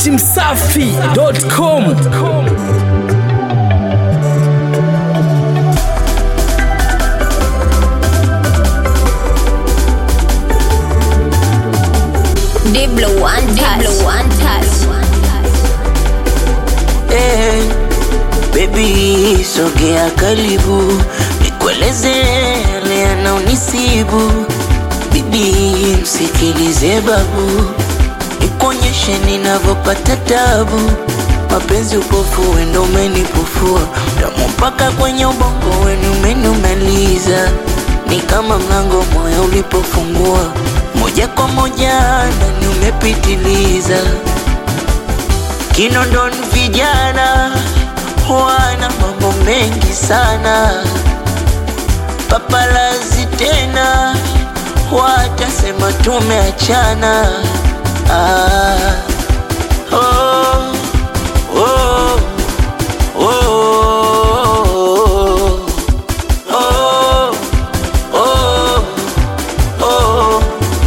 dachimsafi.com Diblo one touch. Diblo one touch. Eh, baby sogea karibu nikueleze yale yanaonisibu bibi msikilize babu nikuonyeshe ninavyopata tabu mapenzi upofu wendo umenipufua damu mpaka kwenye ubongo wenu umenumaliza ni kama mlango moyo ulipofungua moja kwa moja ndani umepitiliza Kinondoni vijana wana mambo mengi sana, papalazi tena watasema tumeachana. Ah, oh, oh, oh, oh, oh, oh,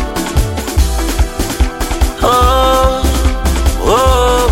oh, oh.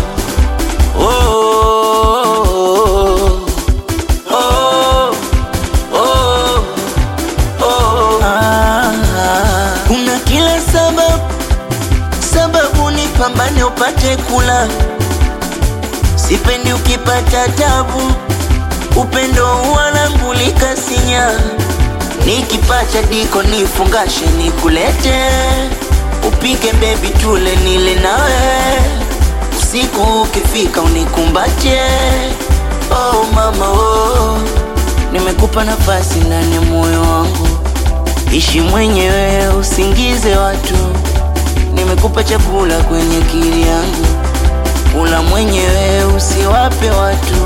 Oh, oh, oh, oh, ah. Kuna kila sababu sababu ni pambane upate kula, sipendi ukipata tabu, upendo wanangulika sinya, nikipata diko nifungashe nikulete, upike bebi tule nile nawe usiku ukifika unikumbatie. Oh mama oh, nimekupa nafasi ndani ya moyo wangu, ishi mwenyewe usingize watu. Nimekupa chakula kwenye akili yangu, kula mwenyewe usiwape watu.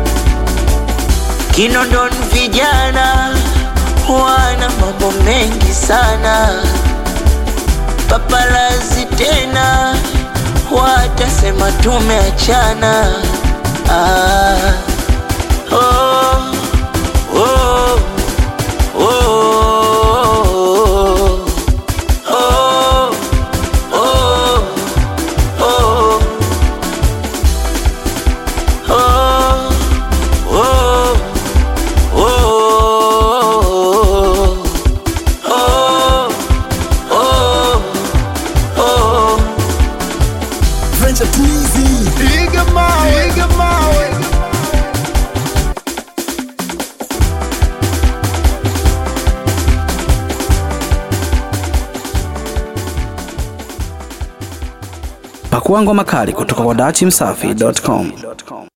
Kinondoni vijana wana mambo mengi sana, papalazi tena watasema tumeachana. Ah, oh, oh, oh, oh, oh, oh, oh, oh, oh, oh, oh. Venture Twizy Piga mawe Piga mawe Pakua ngoma kali kutoka kwa dachimsafi.com